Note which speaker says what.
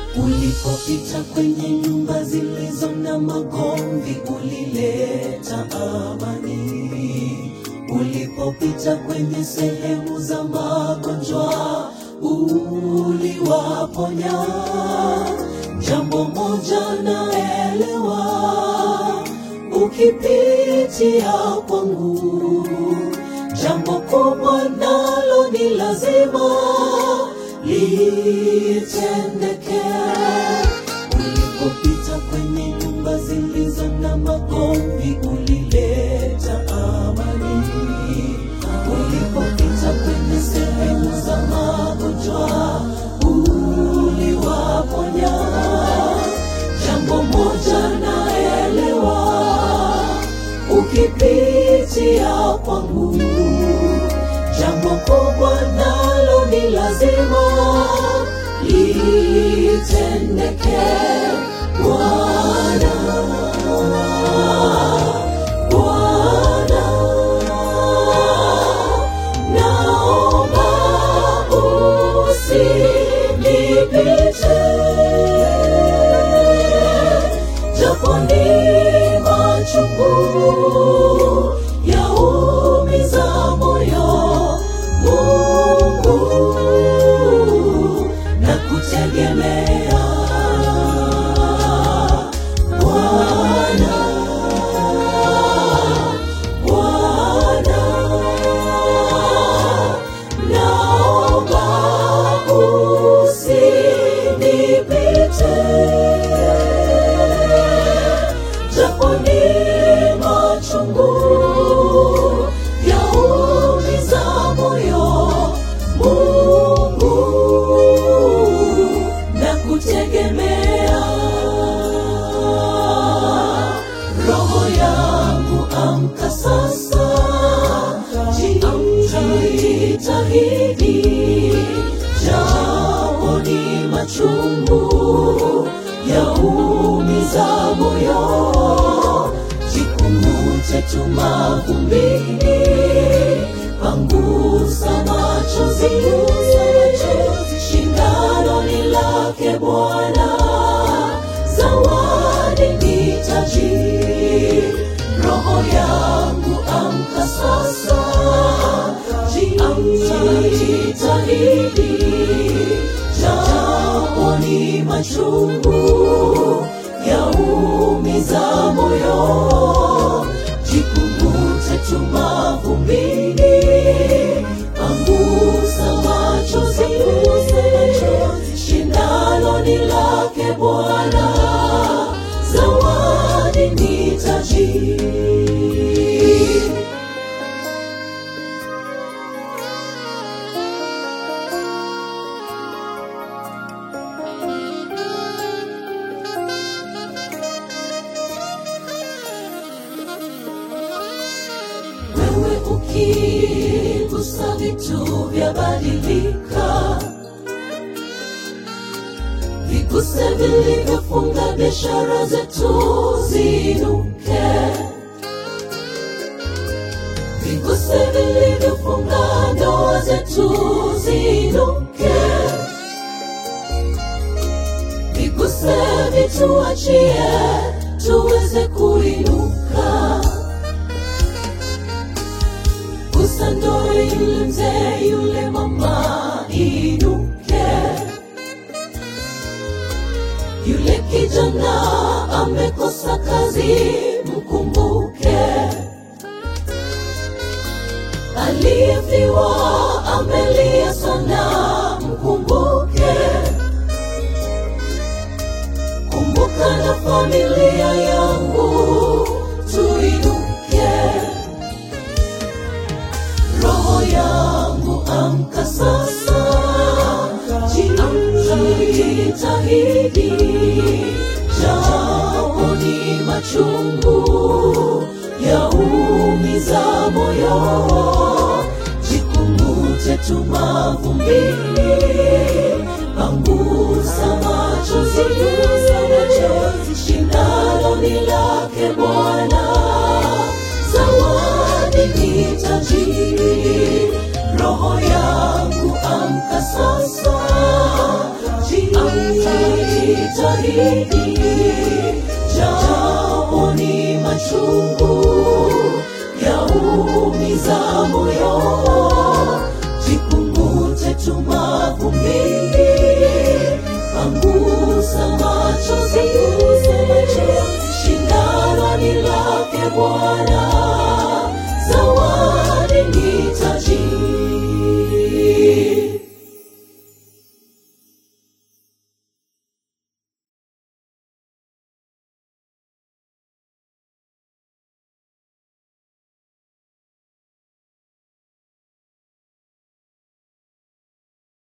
Speaker 1: Ulipopita kwenye nyumba zilizo na magomvi, ulileta amani. Ulipopita kwenye sehemu za magonjwa, uliwaponya. Jambo moja naelewa, ukipitia kwangu, jambo kubwa nalo ni lazima litendeke. Ulipopita kwenye nyumba zilizo na magomvi, ulileta amani. Ulipopita kwenye sehemu za magonjwa, uliwaponya. Jambo moja naelewa, ukipitia kwangu, jambo kubwa nalo ni lazima litendeke. Bwana, Bwana, naomba usinipite, japo ni machungu yaumiza moyo. Mungu, nakutegemea Bwana, Bwana, naomba usinipite, japo ni machungu yaumiza moyo. Mungu, nakutegemea. Roho yangu amka sasa, jitahidi, japo ni machungu yaumiza moyo, jikungute tu mavumbini, pangusa machozi, shindano ni lake Bwana, zawadi ni taji. Roho yangu amka sasa, jitahidi, japo ni machungu yaumiza moyo, jikungute tu mavumbini, pangusa machozi, shindano ni lake Bwana, zawadi ni taji. Wewe ukigusa vitu vyabadilika, viguse vilivyofunga biashara zetu ziinuke, viguse vilivyofunga ndoa zetu ziinuke, viguse vituachie tuweze kuinuka. Gusa ndoa yule mzee yule mama inuke, yule kijana amekosa kazi mkumbuke, aliyefiwa amelia sana mkumbuke, kumbuka na familia yangu tuinuke. Roho yangu amka sasa, jitahidi, japo ni machungu yaumiza moyo, jikungute tu mavumbini, pangusa machozi, shindano ni lake Bwana, zawadi ni taji. Roho yangu amka sasa, jitahidi, shahidi, japo ni machungu yaumiza moyo, jikungute tu mavumbini, pangusa machozi, shindano ni lake Bwana